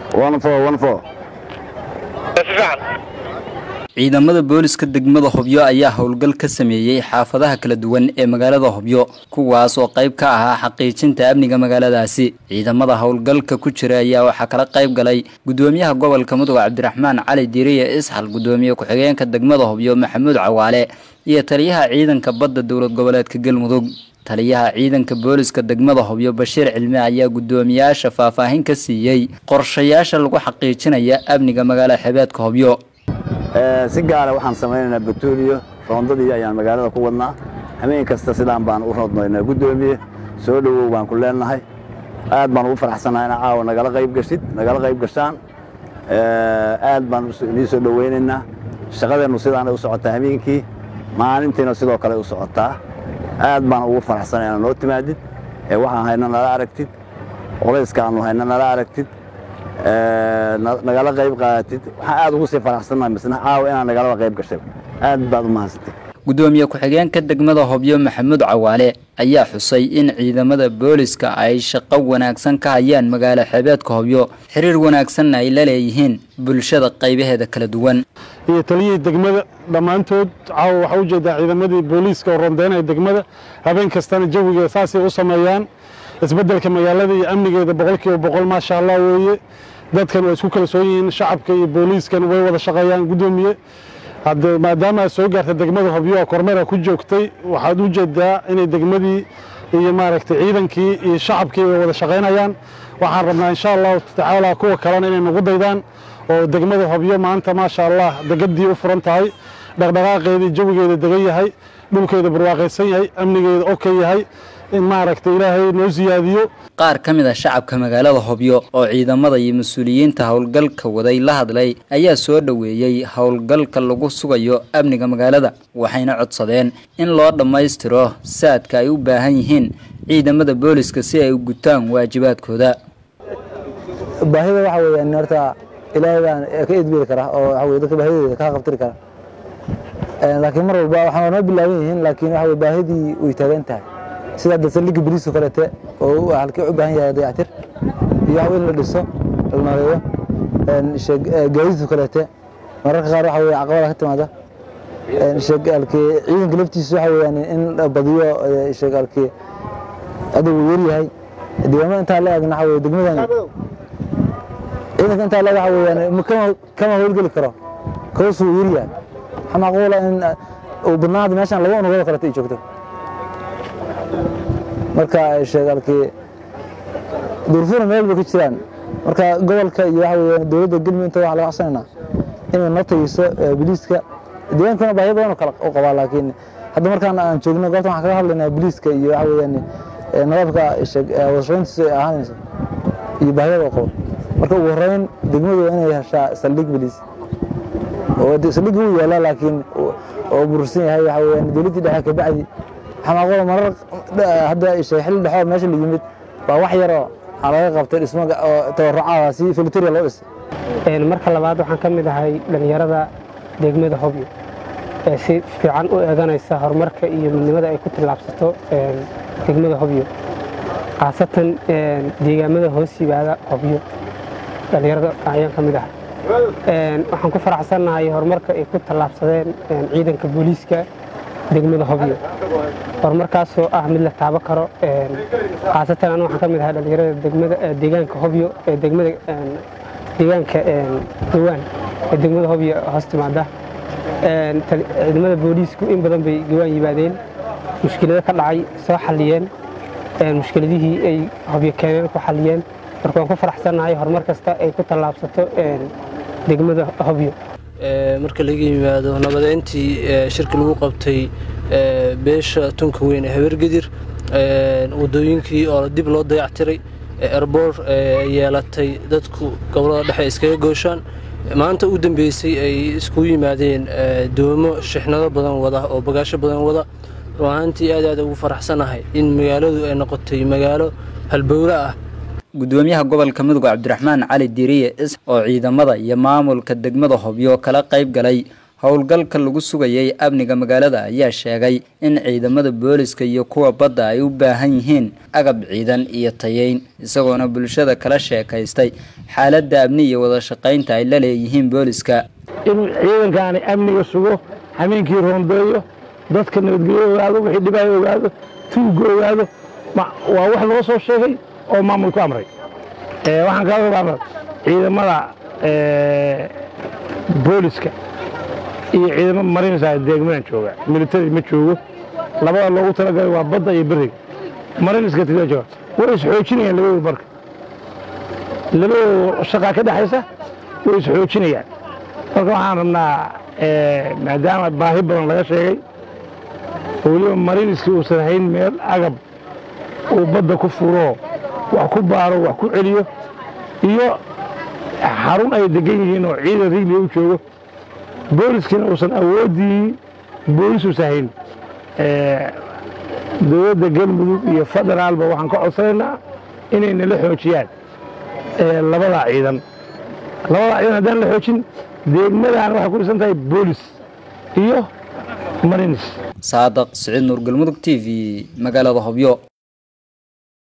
ciidamada booliska degmada hobyo ayaa howlgal ka sameeyey xaafadaha kala duwan ee magaalada hobyo kuwaas oo qayb ka ahaa xaqiijinta amniga magaaladaasi ciidamada howlgalka ku jira ayaa waxaa kala qayb galay gudoomiyaha gobolka mudug cabdiraxmaan cali diiriye isxal gudoomiye ku-xigeenka degmada hobyo maxamuud cawaale iyo taliyaha ciidanka badda dowlad goboleedka galmudug taliyaha ciidanka booliska degmada hobyo bashiir cilmi ayaa guddoomiyaasha faahfaahin ka siiyey qorshayaasha lagu xaqiijinaya amniga magaala xebeedka hobyo si gaara waxaan samaynaynaa batuuliyo roondadii ayaan magaalada ku wadnaa habeen kasta sidaan baan u roodnaynaa guddoomiye soo dhowow baan ku leenahay aad baan ugu faraxsannahay ina caawa nagala qayb gashid nagala qayb gashaan aad baan inii soo dhowaynaynaa shaqadeennu sidaanay u socotaa habeenkii maalintiina sidoo kale u socotaa aad baan ugu faraxsanay inaad noo timaadid ee waxaan hayna nala aragtid qolayskaannu hayna nala aragtid nagala qayb qaadatid waxaan aad ugu sii faraxsannahay misna caawa inaan nagalaba qayb gashay aad baad u mahadsantay gudoomiye ku-xigeenka degmada hobyo maxamuud cawaale ayaa xusay in ciidamada booliska ay shaqo wanaagsan ka hayaan magaalo xebeedka hobyo xiriir wanaagsanna ay la leeyihiin bulshada qaybaheeda kala duwan iyo taliyihii degmada dhammaantood caawa waxaa ujeedaa ciidamadii booliiska oo rondeynaya degmada habeen kastana jawiga saasay u sameeyaan isbeddelka magaalada iyo amnigeeda boqolkiiba boqol maasha allah weeye dadkan waa isku kalsoon yihiin shacabka iyo booliiskan way wada shaqeeyaan guddoomiye hadde maadaama aad soo gaarta degmada hobyo oo kormeera ku joogtay waxaad u jeedaa inay degmadii iyo maaragtay ciidankii iyo shacabkii ay wada shaqaynayaan waxaan rabnaa insha allahu tacaala kuwa kalena inay nagu daydaan oo degmada hobyo maanta maasha allah degadii u furan tahay dhaqdhaqaaqeedii jawigeeda degan yahay dhulkeeda barwaaqaysan yahay amnigeeda oka yahay in maaragtay ilaahay noo siyaadiyo qaar ka mid a shacabka magaalada hobyo oo ciidamada iyo mas-uuliyiinta howlgalka waday la hadlay ayaa soo dhoweeyey howlgalka lagu sugayo amniga magaalada waxayna codsadeen in loo dhammaystiro saadka ay u baahan yihiin ciidamada booliska si ay u gutaan waajibaadkooda baahida waxa weeyaan horta ilaahay baan ka edbiri kara oo waxa weye dadka baahidooda ka qabtiri kara laakiin mar walba waxaa noo bilaaban yihiin laakiin waxa weye baahidii way taagan tahay sida hadda saldhigga boliiska kaleete oo halkii u baahan yahay dayactir iyo waxa in la dhiso la nooleeyo gaadiidka kaleete mararka qaar waxa weye caqabada ka timaada sheegaalkii ciidanka laftiisa waxa weeyaan in la badiyo sheegaalkii hadda wuu yar yahay deegaamada intaa la eegna waxa weye degmadani ciidanka intaa la waxa weeyaan kama kama howlgeli karo kawas wuu yar yahay waxaa macquula in uu badnaada meeshan laba unugada kaleete ay joogto marka sheegaalkii duurfuna meel bay ka jiraan marka gobolka iyo waxa weeyaan dowladda galmudug inta waxaa laga codsanaynaa inay noo tagiso biliiska deegaankuna baahyo badan oo kale u qabaa laakiin hadda markaan aan joogno goobtan waxaan kaga hadlaynaa biliiska iyo waxa weeyaan nadaafka wadashaqayntiisa ay ahaanayso iyo baahiyada oo qabo marka ugu horreyn degmadu waa inay heshaa saldhig biliis oo saldhigga wuu yaalaa laakiin oo burursan yahay waxa weeyaan dowladdii dhexe ka bacdi xamaaqada marar hadda xilli dhexoo meesha la yimid waa wax yaroo waxaa laga qabtay dhismo tabarucaada si filiteria loo dhisay marka labaad waxaan ka mid ahay dhallinyarada degmada hobyo ee si fiican u eeganaysa horumarka iyo midnimada ay ku tillaabsato degmada hobyo khaasatan deegaamada hoos yimaada hobyo dhallinyarada ayaan ka mid ahay waxaan ku faraxsannahay horumarka ay ku tallaabsadeen ciidanka booliiska degmada hobyo horumarkaasoo ah mid la taabo karo khaasatan anu waxaan ka mid ahaa dhallinyarada degmada deegaanka hobyo ee degmada deegaanka gawaan ee degmada hobyo hoos timaada ciidamada booliisku in badan bay gawaan yimaadeen mushkilado ka dhacay soo xalliyeen mushkiladihii ay hobyo keeneen ku xalliyeen marka waan ku faraxsannahay horumar kasta ay ku tallaabsato degmada hobyo marka laga yimaado nabadeyntii shirki lagu qabtay beesha tunka weyn ee habeergedir wadooyinkii oo dib loo dayactiray erboor yeelatay dadku gobolada dhexe iskaga gooshaan maanta u dambeysay ay iskugu yimaadeen doomo shixnado badan wada oo bagaasho badan wada run ahaantii aad aad ugu faraxsanahay in magaaladu ay noqotay magaalo halbowle ah gudoomiyaha gobolka mudug cabdiraxmaan cali diiriye is oo ciidamada iyo maamulka degmada hobyo kala qayb galay howlgalka lagu sugayay amniga magaalada ayaa sheegay in ciidamada booliska iyo kuwa badda ay u baahan yihiin agab ciidan iyo tayeyn isagoona bulshada kala sheekaystay xaaladda amni iyo wada shaqaynta ay la leeyihiin booliska inuu ciidankaani amniga sugo hameenkii roondeeyo dadka nabadgelyo ogaado wixii dhibaayo ogaado tuugga ogaado waa wax loo soo sheegay oo maamul ku amray waxaan kaa ogaana ciidamada booliska iyo ciidamo marinaysa deegmadan jooga militari ma joogo labada loogu talagalay waa badda iyo beriga mariniska tia jooga way isxoojinayaan labadooda marka labadooda shaqaa ka dhexaysa way isxoojinayaan marka waxaan rabnaa maadaama baahi badan laga sheegay oo weliba mariniskii uusan hayn meel agab uu badda ku furo wax ku baaro wax ku celiyo iyo xarun ay degan yihiin oo ciidan riglia u joogo booliskiina uusan awooddii boolis uusan hayn dowladda galmudug iyo federaalba waxaan ka codsanaynaa inay nala xoojiyaan labadaa ciidan labadaa ciidan haddaan la xoojin deegmadaan waxay ku dhisan tahay boolis iyo marinis saadaq siciid nuur galmudug t v magaalada hobyo